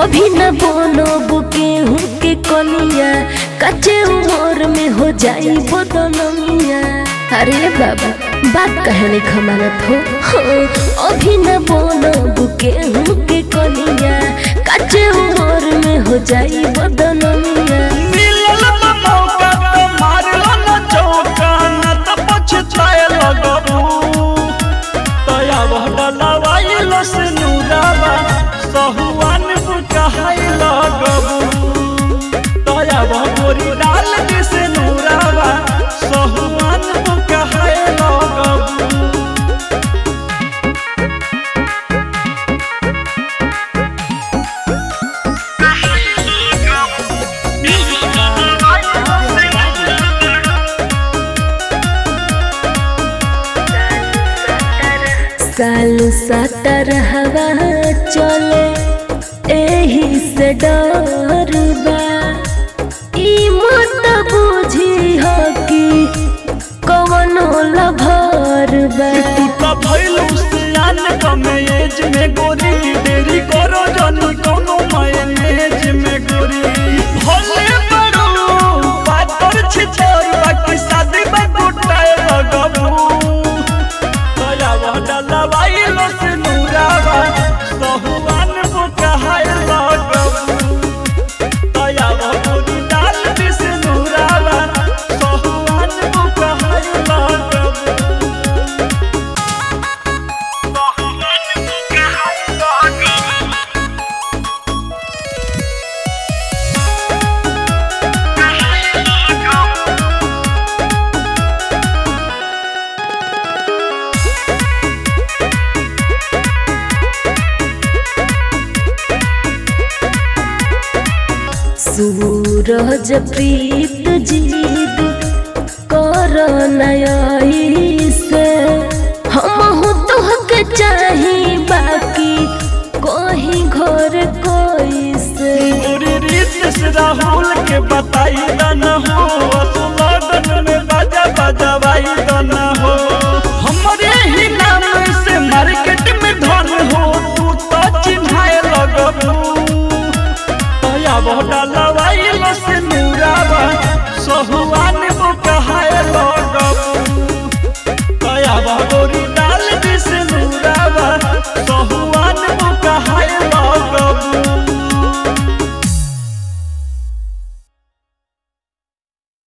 अभी न बोलो गेहूं के कनिया कच्चे उम्र में हो जाई बदनमिया अरे बाबा बात कहने खमानत हो हाँ, अभी न बोलो गेहूं के कनिया कच्चे उम्र में हो जाई बदनमिया मिलल बा मौका तो मारलो न चौका न त पछताए लगबू तया बहडलवाइलो से नूराबा सहुआन बुकाहाई लगबू तया बहगोरी डाल दे से नूराबा सहुआन बुकाहाई लगबू सालू सतर हवा चले एही से डर बा ई मत बुझी हो कि कवनो लभर बा तू का भइलू सियान कमे एज में गोरी देरी करो जनी कोनो मायनेज में गोरी भले बड़ू पातर छिछोर बाकी शादी बा गोटाए लगबू तया वडला वाइलो से नूरावा सहुआन बुकाहाय लगबू तया वडोरी डाल दे से नूरावा सहुआन बुकाहाय लगबू सूरज प्रीत जीद कर नई से हम तोहके चाही बाकी कहीं घर कोई से पूरी रीत से राहुल के बताई न हो असुलगन में बाजा बजवाई न हो हमरे ही नाम से मार्केट में धन हो तू तो चिन्हाए लगबू तया बहडा लवाई से नूराबा सहुआन बुकहाए लगबू तया बहडो